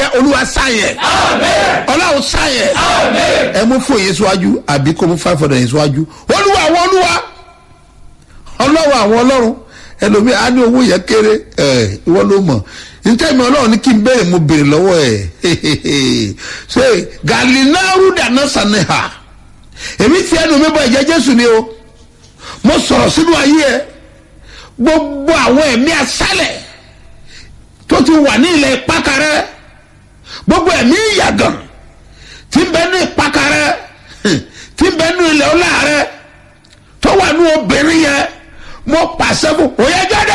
olúwa sáyẹn ọlọ́run sáyẹn ẹ mú fún yín síwájú àbí kó mú five hundred yín síwájú olúwa àwọn olúwa ọlọ́run àwọn ọlọ́run ẹlòmíì á ní owó yẹn kéré ẹ ìwọ ló mọ̀ ntẹ́mi ọlọ́run ní kí n béèrè mo béèrè lọ́wọ́ ẹ̀ ṣe galinaru dáná saneha èmi ti ẹnu mi bọ ẹ̀jẹ̀ jésù ni o mo sọ̀rọ̀ sínú ayé ẹ gbogbo àwọn ẹ̀mí asálẹ̀ tó ti wà ní ilẹ̀ ìpákarẹ́ gbogbo ẹ̀mí ìyàgàn tí ń bẹ ní ìpákarẹ́ tí ń bẹ ní ilẹ̀ ọláàrẹ tó wà ní obìnrin yẹn mo pàṣẹ fún òye jáde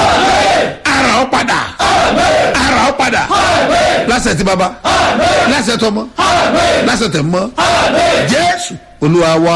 ara ọ padà ara ọ padà lásẹ̀ tí baba lásẹ̀ tọmọ lásẹ̀ tẹ̀ mọ́ jésù olúwa wá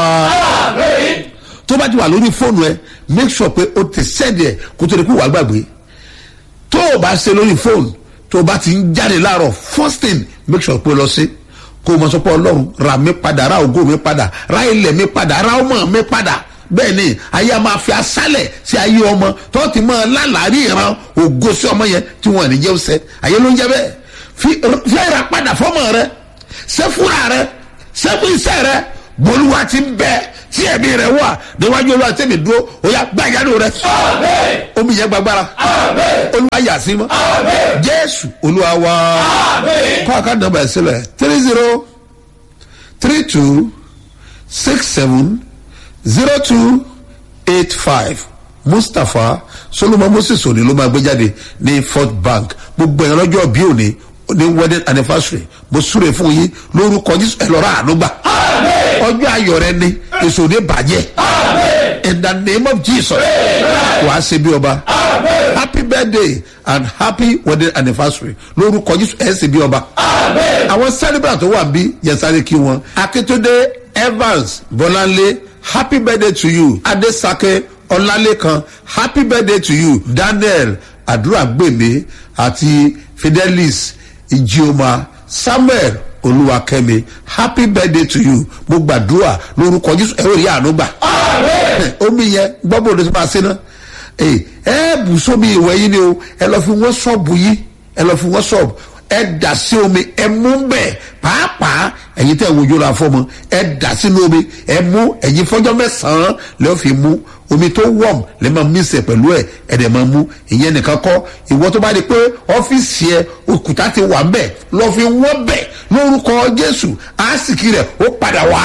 tó bá ti wà lórí fóònù ẹ make sure pé o ti sẹ́ẹ̀dì ẹ̀ kó tó di kó wà gbàgbé tó o bá ṣe lórí fóònù tó o bá ti ń jáde láàárọ̀ first thing make sure pé o lọ sí kó o mọ sọ pé ọlọ́run ra mi padà ra ògo mi padà ra ilẹ̀ mi padà ra ọmọ mi padà bẹ́ẹ̀ ni ayé a máa fi asálẹ̀ sí ayé ọmọ tó ti mọ lálàárí ìran ògo sí ọmọ yẹn tí wọn ní jẹ́ ọsẹ ayé ló ń jẹ́ bẹ́ẹ̀ fi fi ra padà fọmọ rẹ sẹ́fúra rẹ sẹ́fún iṣẹ́ rẹ bolúwa ti ń bẹ tí ẹ̀mí rẹ wà níwájú olúwa tẹ̀mí dúró ó yà gbàgádù rẹ omi yẹn gbàgbára olúwa yà sí mọ́ jésù olúwa wá kọ́ àká nàmbà ẹ̀ sílẹ̀ three zero three two six seven zero two eight five mustapha solomon moses òní ló máa gbé jáde ní fort bank gbogbo ẹ̀rọ ọjọ́ bí òní ní wedding anniversary mo súre fún yín lórúkọ jésù ẹ lọ́ra àánú gbà ọjọ́ ayọ̀ rẹ ni èso ní bàjẹ́ in the name of jesus wàá ṣe bí ọba happy birthday and happy wedding anniversary lórúkọ jésù ẹ ṣe bí ọba àwọn celebrant tó wà bí yẹsàrè kí wọn akétúndé evans bọláńlé happy birthday to you adesake ọlálẹ́kan happy birthday to you daniel àdúràgbèmí àti fidelis ijioma samuel olúwakẹ́mi happy birthday to you mo gbàdúrà lórúkọ jésù ẹ ò rí àánú gbà omi yẹn gbọ́bọ̀ ló ti máa ṣe náà ẹ ẹ bù sómi ìwẹ̀ yín ni o ẹ lọ fi wọ́n ṣọ́ọ̀bù yín ẹ lọ fi wọ́n ṣọ́ọ̀bù ẹ dà sí omi ẹ mú bẹ́ẹ̀ pàápàá ẹ̀yin tẹ̀ wojú ra fọ́mọ ẹ dà sínú omi ẹ mú ẹ̀yin fọ́jọ́ mẹ́sàn-án lẹ́yìn fi mú omi tó wọ̀m lẹ́ máa mí sẹ̀ pẹ̀lú ẹ̀ ẹ̀ dẹ̀ máa mú ìyẹn nìkan kọ́ ìwọ tó bá di pé ọ́fíìsì ẹ òkúta ti wà mbẹ̀ lọ́ fi wọ́n bẹ̀ lórúkọ jésù àásìkì rẹ̀ ó padà wá.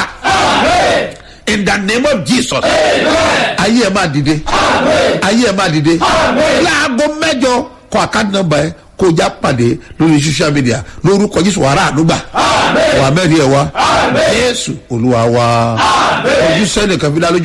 in the name of jesus ayé ẹ máa dìde ayé ẹ máa dìde láago mẹ́jọ kọ àkáǹtì nọ́mbà ẹ kó o já pàdé lórí social media lórúkọ jésù wàrà àdúgbà wà mẹ́rin ẹ̀ wá jésù olúwa wa ojú sẹ́nìkan fi dá lójú.